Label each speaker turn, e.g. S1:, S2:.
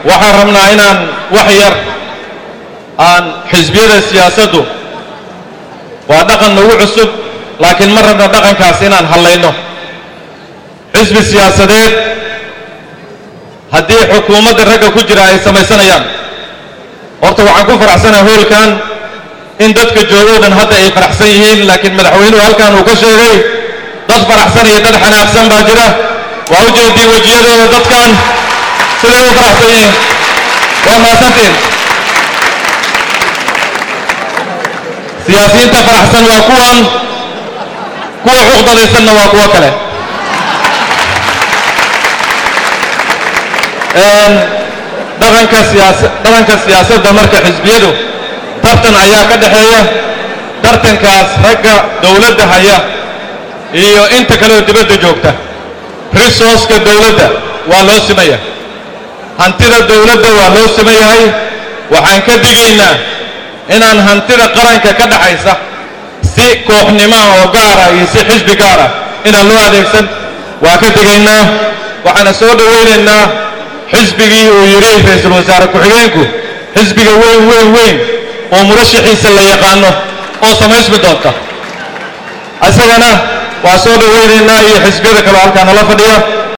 S1: waxaan rabnaa inaan wax yar aan xisbiyada siyaasaddu waa dhaqan nagu cusub laakiin ma rabna dhaqankaas inaan hallayno xisbi siyaasadeed haddii xukuumadda ragga ku jira ay samaysanayaan horta waxaan ku faraxsanaha hoolkan in dadka joogoo dhan hadda ay faraxsan yihiin laakiin madaxweynuhu halkan uu ka sheegay dad faraxsan iyo dad xanaaqsan baa jira waa u jeediin wejiyadooda dadkan siday u faraxsan yihiin waa mahadsantiin siyaasiyiinta faraxsan waa kuwan kuwa cuqdadaysanna waa kuwo kale dhaqanka siyaasa dhaqanka siyaasadda marka xisbiyadu tartan ayaa ka dhexeeya tartankaas ragga dowladda haya iyo inta kaleoo dibadda joogta resourceka dowladda waa loo simaya hantida dowladda waa loo siman yahay waxaan ka digaynaa inaan hantida qaranka ka dhaxaysa si kooxnimaha oo gaara iyo si xisbi gaara inaan loo adeegsan waa ka digaynaa waxaana soo dhowaynaynaa xisbigii uu yidhi ra-iisul wasaare ku-xigeenku xisbiga weyn weyn weyn oo murashaxiisa la yaqaano oo samaysmi doonta isagana waa soo dhowaynaynaa iyo xisbiyada kaleo halkaa nala fadhiya